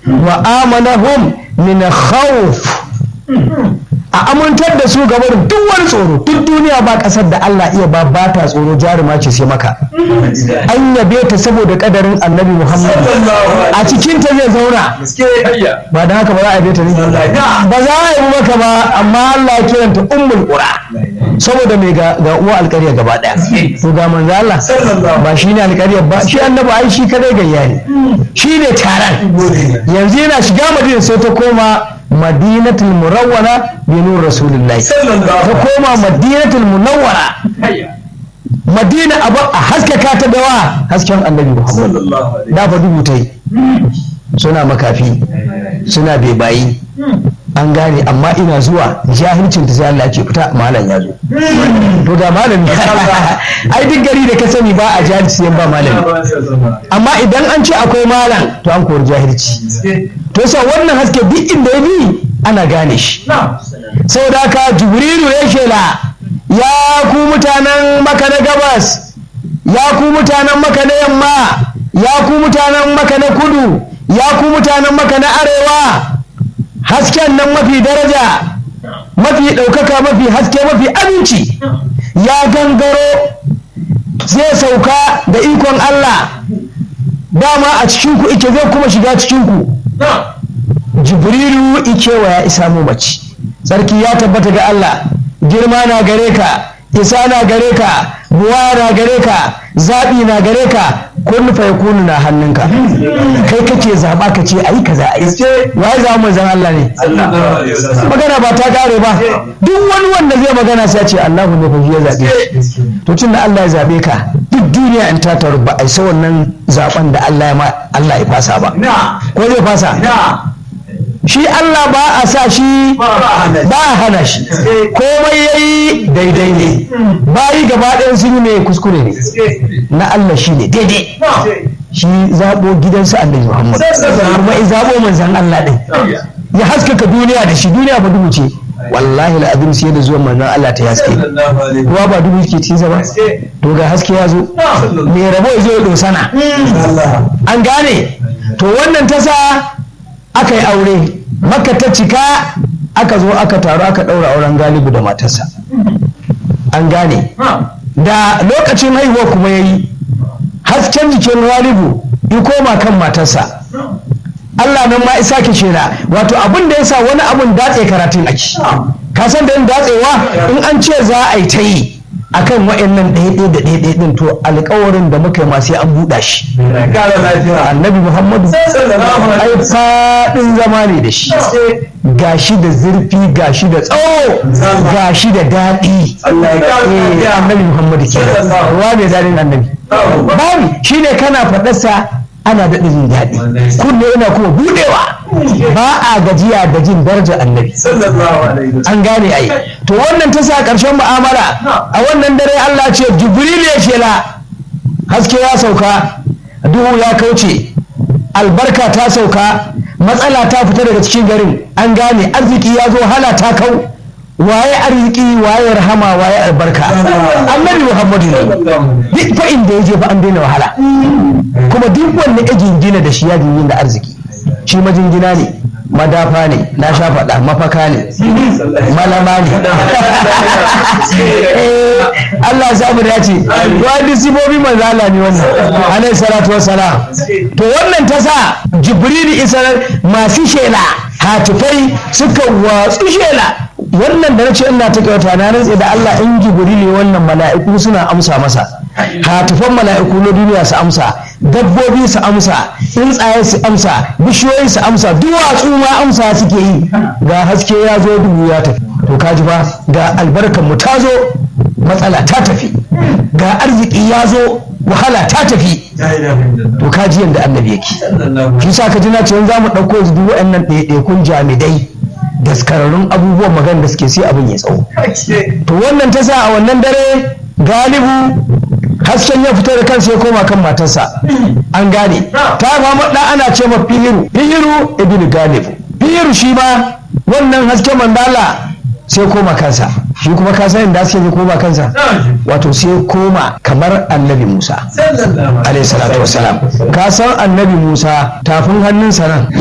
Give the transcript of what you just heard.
wa amanahum min khawf a amintar da su gaba da duk wani tsoro duk duniya ba kasar da Allah iya ba ba ta tsoro jaruma ce sai maka an yabe ta saboda kadarin annabi Muhammad a cikin ta zai zauna ba da haka ba za a yabe ta ne ba za a yi maka ba amma Allah ya kiranta ummul qura saboda mai ga ga uwa alƙarya gaba daya to ga manzo Allah ba shi ne alƙaryar ba shi annabi ai shi kadai gayya ne shi ne taron yanzu yana shiga madina sai ta koma madinatul murawwara bi nur rasulullahi ta koma madinatul munawwara madina abu a haskaka ta dawa hasken annabi muhammad da fa dubu ta yi suna makafi suna bebayi an gane amma ina zuwa jahilcin ta sai Allah ya ce fita malam ya zo to ga malami ai duk gari da ka sani ba a jahilci yan ba malami amma idan an ce akwai malam to an kori jahilci to sa wannan haske duk inda ya bi ana gane shi saboda haka jibrilu ya shela ya ku mutanen maka na gabas ya ku mutanen maka na yamma ya ku mutanen maka na kudu ya ku mutanen maka na arewa hasken nan mafi daraja mafi ɗaukaka mafi haske mafi aminci ya gangaro zai sauka da ikon Allah dama a cikinku ike zai kuma shiga cikinku jibrilu ike wa ya isa mu mace sarki ya tabbata ga Allah girma na gare ka isa na gare ka buwa na gare ka zaɓi na gare ka kun fa yakunu na hannunka kai kake zaɓa ka ce ayi kaza ayi wai za mu zan Allah ne magana ba ta kare ba duk wani wanda zai magana sai ce Allahu ne fa ya zaɓe to tun da Allah ya zaɓe ka duk duniya in ta taru ba a isa wannan zaɓen da Allah ya ma Allah ya fasa ba ko zai fasa shi Allah ba a sa shi ba a hana shi komai ya yi daidai ne bayi gaba ɗayan sun yi mai kuskure ne na Allah shi ne daidai shi zaɓo gidansu annabi Muhammad kuma ya zaɓo manzan Allah ɗin ya haskaka duniya da shi duniya ba dubu ce wallahi al'adun sai da zuwan manzan Allah ta haske ruwa ba dubu ke ci ba to ga haske ya zo mai rabo ya zo ya dosana an gane to wannan ta sa aka yi aure maka ta cika aka zo aka taru aka ɗaura auren galibu da matarsa an gane da lokacin haihuwa kuma ya yi hasken jikin galibu ya koma kan matarsa Allah nan ma isa ke shela wato abin da ya sa wani abin datse karatun ake ka san da yin datsewa in an ce za a yi ta yi akan wa'annan ɗaya da ɗaya ɗin to alkawarin da muka yi ma sai an buɗa shi annabi muhammadu ai faɗin zama ne da shi gashi da zurfi gashi da tsawo gashi da daɗi annabi muhammadu ke ruwa mai daɗin annabi babu shi ne kana faɗarsa ana daɗa jin daɗi kunne yana kuma buɗewa ba a gajiya da jin darajar annabi an gane ai to wannan ta sa ƙarshen mu'amala a wannan dare Allah ce jibril ya shela haske ya sauka duhu ya kauce albarka ta sauka matsala ta fita daga cikin garin an gane arziki ya zo hala ta kau waye arziki waye rahama waye albarka annabi muhammadu ne duk fa inda ya je fa an daina wahala kuma duk wanda ya jingina da shi ya jingina da arziki shi majingina ne madafa ne na sha faɗa mafaka ne malama ne Allah ya mu dace wani sibobi manzo Allah ne wannan alaihi salatu wassalam to wannan ta sa jibril isar masu shela hatifai suka watsu shela wannan da na ce ina ta kyauta na rantse da Allah in jibrili wannan mala'iku suna amsa masa hatifan mala'iku na duniya su amsa dabbobi su amsa tsuntsaye su amsa bishiyoyi su amsa duwatsu ma amsa suke yi ga haske ya zo dubu ya tafi to kaji ba ga albarkan mu ta zo matsala ta tafi ga arziki ya zo wahala ta tafi to kaji yadda annabi yake shi sa ka ji na ce za mu ɗauko yanzu duk waɗannan ɗaiɗaikun jami'ai daskararrun abubuwan magana da suke sai abin ya tsawo to wannan ta sa a wannan dare galibu hasken ya fito da kansa ya koma kan matarsa an gane ta fama da ana ce ma fihiru fihiru ibn galibu fihiru shi ma wannan hasken mandala sai koma kansa shi kuma ka san inda suke koma kansa wato sai koma kamar annabi musa alaihi salatu wassalam ka san annabi musa tafin hannunsa nan